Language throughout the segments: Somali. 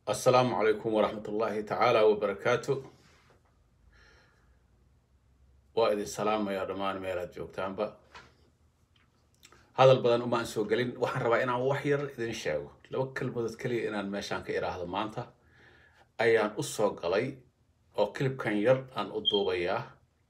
assalaamu calaykum waraxmat ullaahi tacaala wabarakaatu waa idin salaamayaa dhammaan meelaad joogtaanba hadal badan umaan soo gelin waxaan rabaa inaan wax yar idin sheego laba kelmadood keliya inaan meeshaan ka iraahdo maanta ayaan u soo galay oo kilibkan yar aan u duubayaa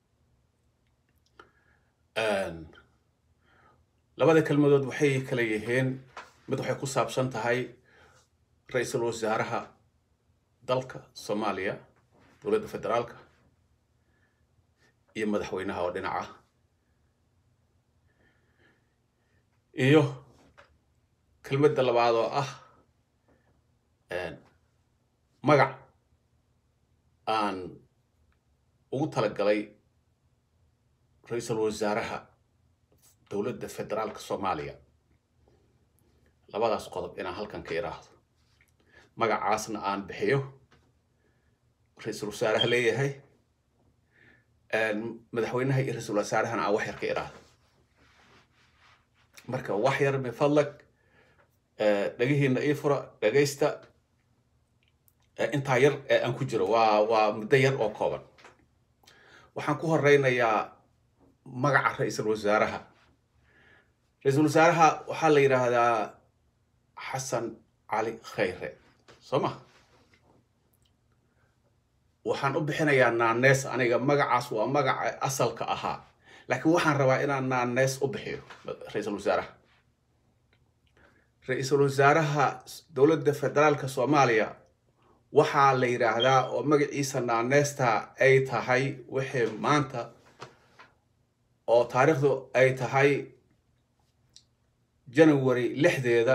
labada kelmadood waxay kala yihiin mid waxay ku saabsan tahay ra-iisul wasaaraha dalka soomaaliya dowladda federaalka iyo madaxweynaha oo dhinaca iyo kelmadda labaad oo ah magac aan ugu talagalay ra-iisul wasaaraha dowladda federaalka soomaaliya labadaas qodob inaan halkan ka iraahdo magacaasna aan bixiyo ra-iisul wasaaraha leeyahay madaxweynaha iyo ra-iisul wasaarahana aan wax yar ka iraahdo marka wax yar bifadlag dhegihiina ii fura dhegaysta intaa yar ee aan ku jiro waa waa muddo yar oo kooban waxaan ku horeynayaa magaca ra-iisul wasaaraha ra-iisul wasaaraha waxaa la yidhaahdaa xasan cali khayre soo ma waxaan u bixinayaa naanees aniga magacaas waa magaca asalka ahaa laakiin waxaan rabaa inaan naanees u bixiyo ra-iisul wasaaraha ra-iisul wasaaraha dowladda federaalka soomaaliya waxaa la yidhaahdaa oo magaciisa naaneesta ay tahay wixii maanta oo taariikhdu ay tahay january lixdeeda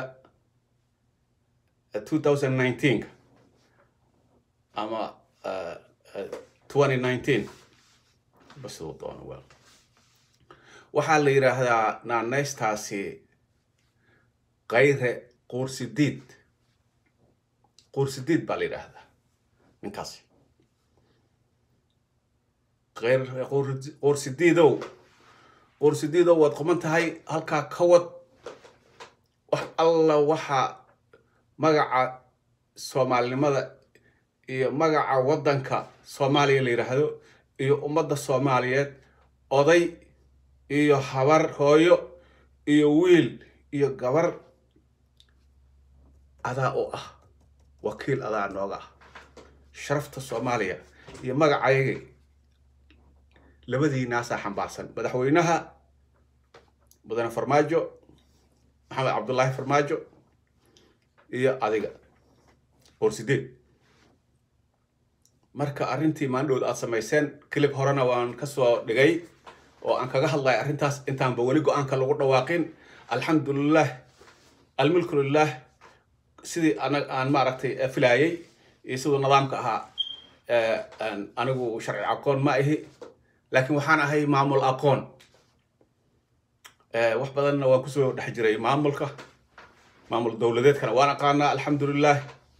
two thousand nineteenka ama twenty nineteen basiduu doono wel waxaa la yidhaahdaa naaneystaasi kayre quursidiid quursidiid baa la yidhaahdaa ninkaasi kayre quursidiidow quursidiidow waad quman tahay halkaa ka wad wax alla waxaa magaca soomaalinimada iyo magaca waddanka soomaaliya la yidhaahdo iyo ummadda soomaaliyeed oday iyo habar hooyo iyo wiil iyo gabar adaa u ah wakiil adaa nooga ah sharafta soomaaliya iyo magacayaga labadiinaasaa xambaarsan madaxweynaha mudane farmaajo maxamed cabdullaahi farmaajo iyo adiga boorsideed marka arrintii maandhowd aad samayseen kilib horena waan kasoo dhigay oo aan kaga hadlaya arrintaas intaanba weli go-aanka lagu dhawaaqin alxamdulilah almulku lilah sidii ana aan maaragtay filaayay iyo siduu nidaamka ahaa anigu sharci aqoon ma ahi laakiin waxaan ahay maamul aqoon wax badanna waan kusoo dhex jiray maamulka maamul dowladeedkana waan aqaanaa alxamdulilah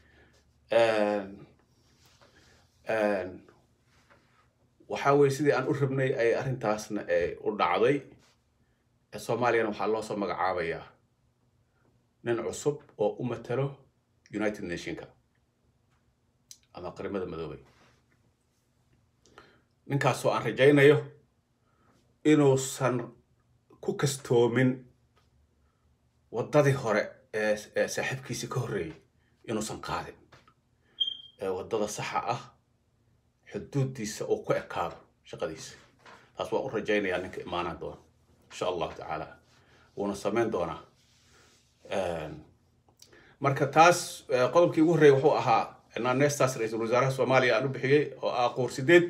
waxaa weye sidii aan u rabnay ay arrintaasna u dhacday soomaaliyana waxaa loo soo magacaabayaa nin cusub oo u matalo united nationka ama qarimada madoobay ninkaasoo aan rajaynayo inuusan ku kastoomin waddadii hore ee saaxiibkiisii ka horreeyay inuusan qaadin ee waddada saxa ah xuduuddiisa uu ku ekaado shaqadiisa taas waan u rajaynayaa ninka imaanaan doona insha allahu tacaala wuuna samayn doonaa marka taas qodobkii ugu horreeyay wuxuu ahaa naaneestaas ra-iisul wasaaraha soomaaliya aan u bixiyey oo ah quur sideed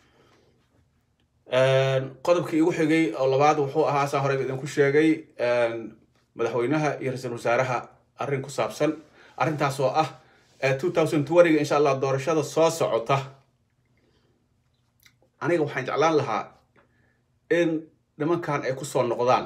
qodobkii igu xigay oo labaad wuxuu ahaa saan horeyba idinku sheegay madaxweynaha iyo ra-iisul wasaaraha arrin ku saabsan arrintaas oo ah two thousand twentyga insha allah doorashada soo socota aniga waxaan jeclaan lahaa in nimankan ay kusoo noqdaan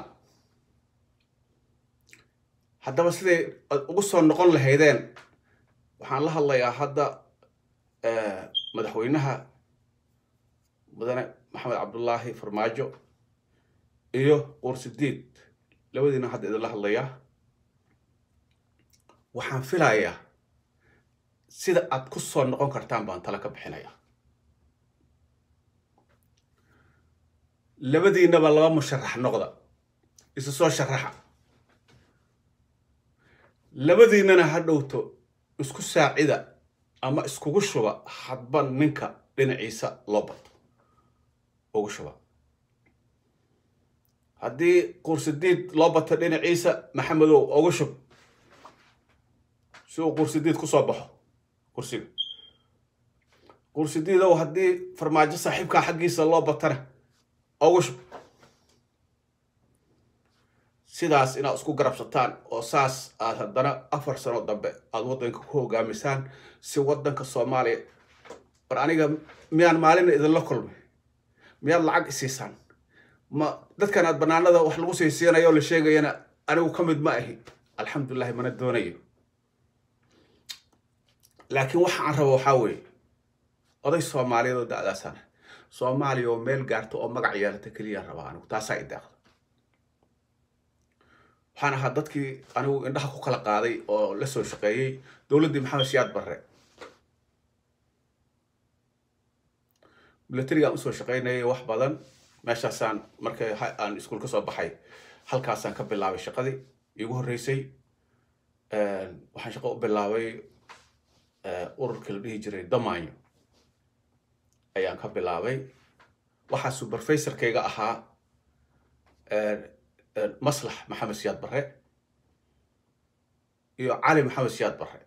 haddaba siday ugu soo noqon lahaydeen waxaan la hadlayaa hadda madaxweynaha mudane maxamed cabdullaahi farmaajo iyo quursidiid labadiina hadda idinla hadlayaa waxaan filayaa sida aad ku soo noqon kartaan baan tala ka bixinaya labadiinaba laba musharax noqda isu soo sharaxa labadiinana ha dhowto isku saacida ama iskugu shuba hadba ninka dhinaciisa loo bato ugu shuba haddii qursidiid loo bato dhinaciisa maxamedow ugu shub si uu qursidiid ku soo baxo kursiga qursidiidow haddii farmaajo saaxiibkaa xaggiisa loo batana ugu shub sidaas inaad isku garabsataan oo saas aad haddana afar sano dambe aada waddanka ku hogaamisaan si waddanka soomaaliya war aniga miyaan maalina idinla kulmay miyaad lacag isiisaan ma dadkan aad banaanada wax lagu siisiinayo oo la sheegayana anigu ka mid ma ahi alxamdulilahi mana doonayo laakiin waxa aan rabo waxaa weeye oday soomaaliyeed oo da-daasana soomaaliya oo meel gaarta oo magac yeelata keliya rabaa anigu taasaa i deeqda waxaan ahaa dadkii anigu indhaha ku kala qaaday oo la soo shaqeeyey dowladdii maxamed siyaad barre milatarigaan usoo shaqaynayay wax badan meeshaasaan markay aan iskuul ka soo baxay halkaasaan ka bilaabay shaqadii iigu horreysay waxaan shaqo u bilaabay ururkii la dhihi jiray damaanyo ayaan ka bilaabay waxaa superfasorkayga ahaa maslax maxamed siyaad barre iyo cali maxamed siyaad barre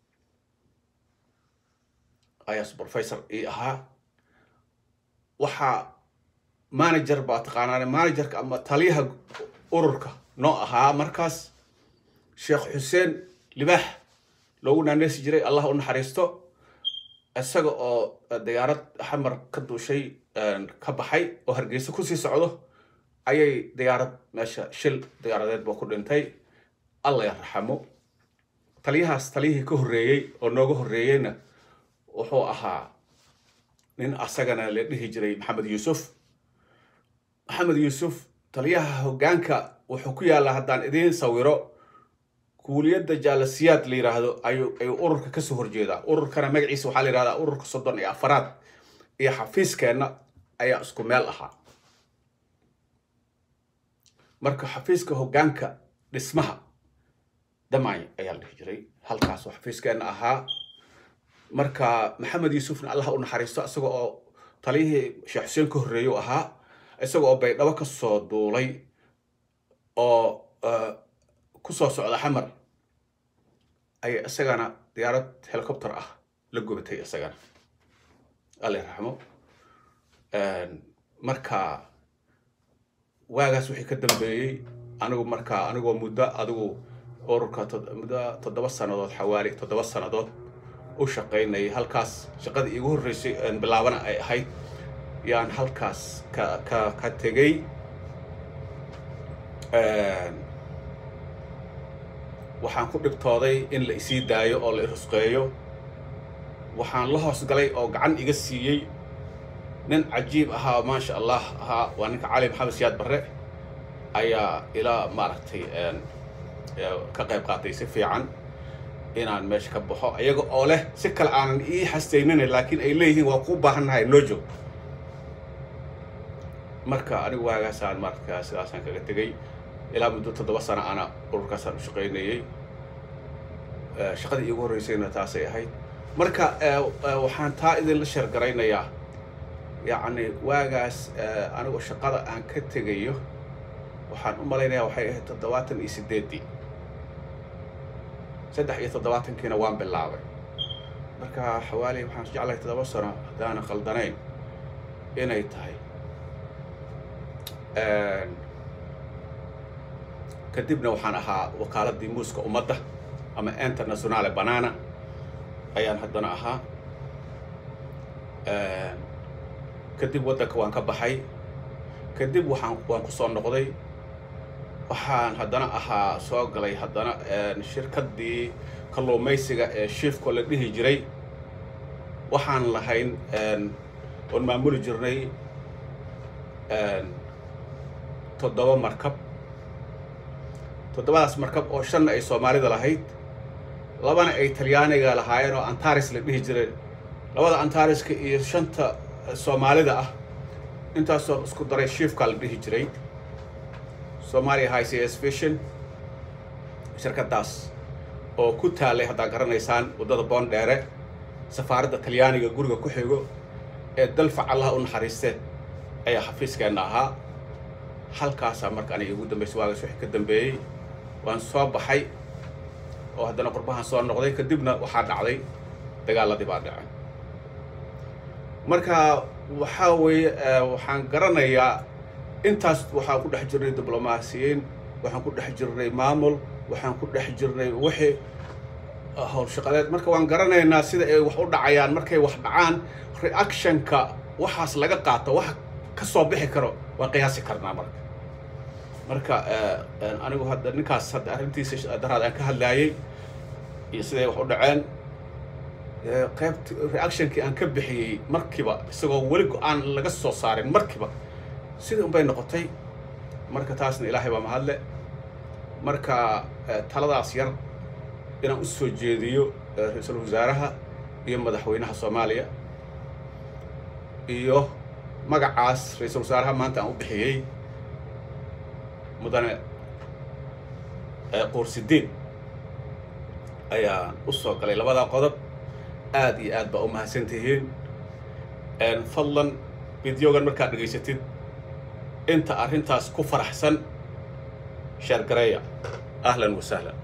ayaa supervisor ii ahaa waxaa manager baa taqaanaan managerka ama taliyaha ururka noo ahaa markaas sheekh xuseen libaax loogu naaneysi jiray allah u naxariisto isaga oo diyaarad xamar ka duushay ka baxay oo hargeysa kusii socdo ayay diyaarad meesha shil diyaaradeed baa ku dhintay alla ya raxamo taliyahaas taliyihii ka horreeyey oo nooga horreeyeyna wuxuu ahaa nin asagana la dhihi jiray maxamed yuusuf maxamed yuusuf taliyaha hoggaanka wuxuu ku yaallaa haddaan idiin sawiro kuuliyadda jaalasiyaad la yidhaahdo ayuu ayuu ururka kasoo horjeedaa ururkana magaciisa waxaa la yidhahdaa ururka soddon iyo afaraad iyo xafiiskeenna ayaa isku meel ahaa marka xafiiska hoggaanka dhismaha damay ayaa la dhihi jiray halkaasoo xafiiskeenna ahaa marka maxamed yuusufna allah u naxariisto isaga oo taliyihii sheekh xuseen ka horreeyu ahaa isaga oo baydhabo ka soo duulay oo kusoo socda xamar ayay isagana diyaarad helicopter ah la gubatay isagana alla raxmo marka waagaas wixii ka dambeeyey anigu markaa anigoo muddo adigu ururka muddo toddoba sannadood xawaali toddoba sannadood u shaqaynayay halkaas shaqadii iigu horreysay bilaabana ay ahayd yaan halkaas ka ka ka tegey waxaan ku dhibtooday in la isii daayo oo la irusqeeyo waxaan la hoos galay oo gacan iga siiyey nin cajiib ahaa maasha allah ahaa waa ninka cali maxamed siyaad barre ayaa ilaa maaragtay ka qayb qaatay si fiican inaan meesha ka baxo iyaga oo leh si kale aanan ii xastaynina laakiin ay leeyihiin waa ku baahannahay noo joog marka anigu waagaasaan markaa sidaasaan kaga tegey ilaa muddo toddoba sano ana ururkaasaan u shaqaynayey shaqadii iigu horreysayna taasay ahayd marka waxaan taa idinla sheergaraynayaa yacni waagaas anigu shaqada aan ka tegayo waxaan u malaynayaa waxay ahayd toddobaatan iyo sideeddii saddex iyo toddobaatankiina waan bilaabay marka xawaali waxaan jeclahay toddoba sano haddaana khaldanayn inay tahay kadibna waxaan ahaa wakaaladii muuska ummadda ama internationale banana ayaan haddana ahaa kadib waddanka waan ka baxay kadib waxaan waan ku soo noqday waxaan haddana ahaa soo galay haddana shirkaddii kalluumaysiga ee shiifko la dhihi jiray waxaan lahayn oon maamuli jirnay toddoba markab toddobadaas markab oo shanna ay soomaalida lahayd labana ay talyaaniga lahaayeen oo antares la dhihi jireen labada antariska iyo shanta soomaalida ah intaasoo isku daray shiifkaa la dhihi jiray somalia high cs vision shirkadaas oo ku taalay haddaa garanaysaan waddada boondheere safaaradda talyaaniga guriga ku xigo ee dalfac allaha u naxariistee ayaa xafiiskeenna ahaa halkaasaa marka aniga igu dambaysay waagaas wixii ka dambeeyey waan soo baxay oo haddana qurbahan soo noqday kadibna waxaa dhacday dagaaladii baa dhacay marka waxaa weeye waxaan garanayaa intaas waxaan ku dhex jirnay diblomaasiyiin waxaan ku dhex jirnay maamul waxaan ku dhex jirnay wixii howlshaqadeed marka waan garanaynaa sida ay wax u dhacayaan markay wax dhacaan reactionka waxaas laga qaato wax ka soo bixi karo waan qiyaasi karnaa marka marka anigu hadda ninkaas hadda arrintiisa daraad aan ka hadlaayey iyo siday wax u dhaceen qeybt reactionkii aan ka bixiyey markiiba isagoo weli go-aan laga soo saarin markiiba sidii unbay noqotay marka taasna ilaahay baa mahadle marka taladaas yar inaan u soo jeediyo ra-iisul wasaaraha iyo madaxweynaha soomaaliya iyo magacaas ra-iisul wasaaraha maanta aan u bixiyey mudane quursidiin ayaan u soo galay labadaa qodob aada iyo aad baa u mahadsan tihiin fadlan videogan markaad dhegaysatid inta arrintaas ku faraxsan sheergareeya ahlan wasahlan